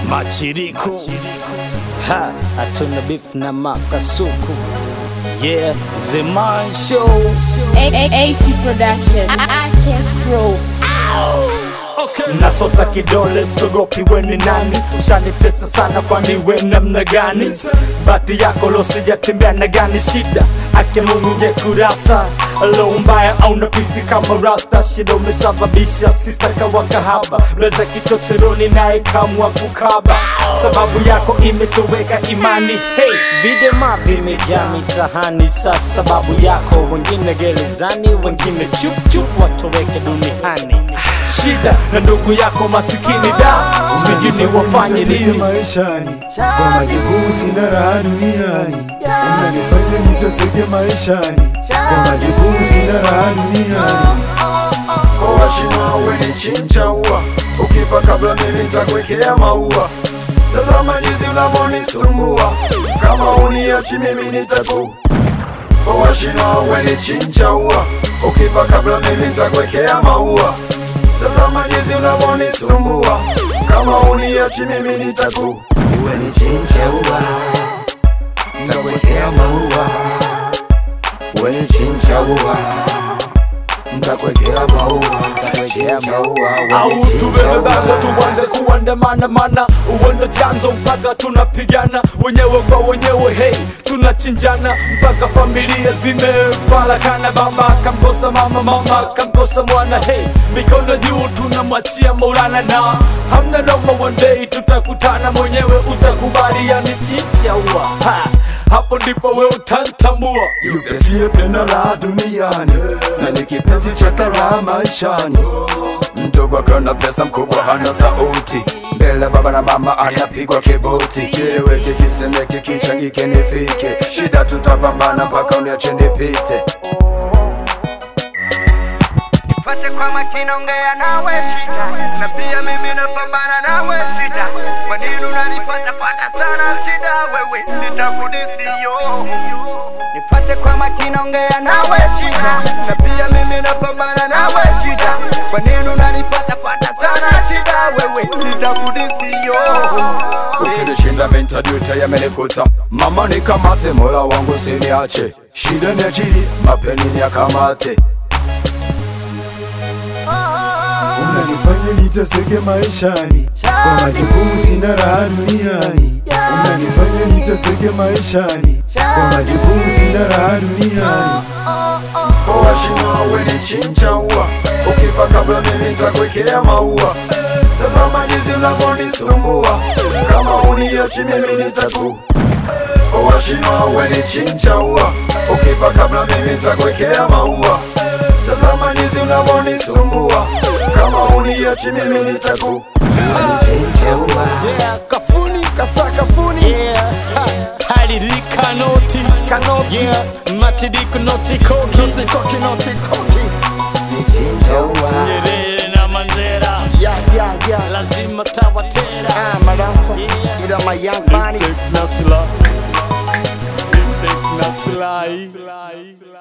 Machiriku ha, hatuna beef na makasuku yeah, The Man Show A- A- AC Production. Arcast Pro. nasota kidole sogopi weni nani ushanitesa sana kwani we namna gani bati yako losijatembea na gani shida ake mungu je kurasa lo mbaya au napisi kama rasta shida umesababisha sista kawa kahaba lweza kichocheroni naye kamwa kukaba sababu yako imetoweka imani hey, videma vimejaa mitahani sa sababu yako wengine gerezani wengine chupchup watoweke duniani shida na ndugu yako masikini da sijini wafanye Niteseke nini maishani kwa majukumu sina raha duniani unanifanya niteseke maishani kwa majukumu sina raha duniani Washina weni chincha ua Ukifa kabla mimi nitakwekea maua Tazama jinsi unavyonisumbua Kama uniachi mimi nitaku Washina weni chincha ua Ukifa kabla mimi nitakwekea maua Tazama jinsi unavyonisumbua Kama uniachi mimi nitaku Weni chincha ua Nitakwekea maua Weni chincha ua Nitakwekea maua, nitakwekea maua, au wewe chinja tubebe bango ua. tuanze kuandamana mana uende chanzo mpaka tunapigana wenyewe kwa wenyewe hey tunachinjana mpaka familia zimefarakana baba kamkosa mama mama kamkosa mwana hey mikono juu tunamwachia maulana na hamna noma one day tutakutana mwenyewe utakubali yani chicha ua ha, hapo ndipo we utantambua Yupe siye penda la duniani na ni kipenzi cha kara maishani. Mdogo akiona pesa, mkubwa hana sauti. Mbele baba na mama anapigwa kiboti. Kieleweke, kisemeke, kichangike, nifike. Shida tutapambana mpaka uniache nipite. Fate kwa makini ongea nawe shida na pia mimi napambana nawe shida kwa nini unanifuata fuata sana shida wewe nitakudisio Nifate kwa makini ongea nawe shida na pia mimi napambana nawe shida kwa nini unanifuata fuata sana shida wewe nitakudisio Ukinishinda mentajuta yamenikuta. Mama nikamate, mola wangu siniache. Shida ni ajili, mapeni ni akamate. unanifanya niteseke maishani kwa majukumu sina raha duniani unanifanya niteseke maishani kwa majukumu sina raha duniani Washina weni chincha ua Ukifa kabla mimi nitakwekea maua Tazama jinsi unavyonisumbua Kama uniachi mimi nitaku Washina weni chincha ua Ukifa kabla mimi nitakwekea maua Tazama jinsi unavyonisumbua Kama uniachi mimi nitaku yeah, kafuni kasa kafuni yeah. ha, halili kanoti kanoti yeah. machiriku noti koki noti koki noti koki Nyerere na Mandela yeah yeah yeah lazima tawatera ah marasa Yeah. ila my young money Reflect na sila Reflect na silai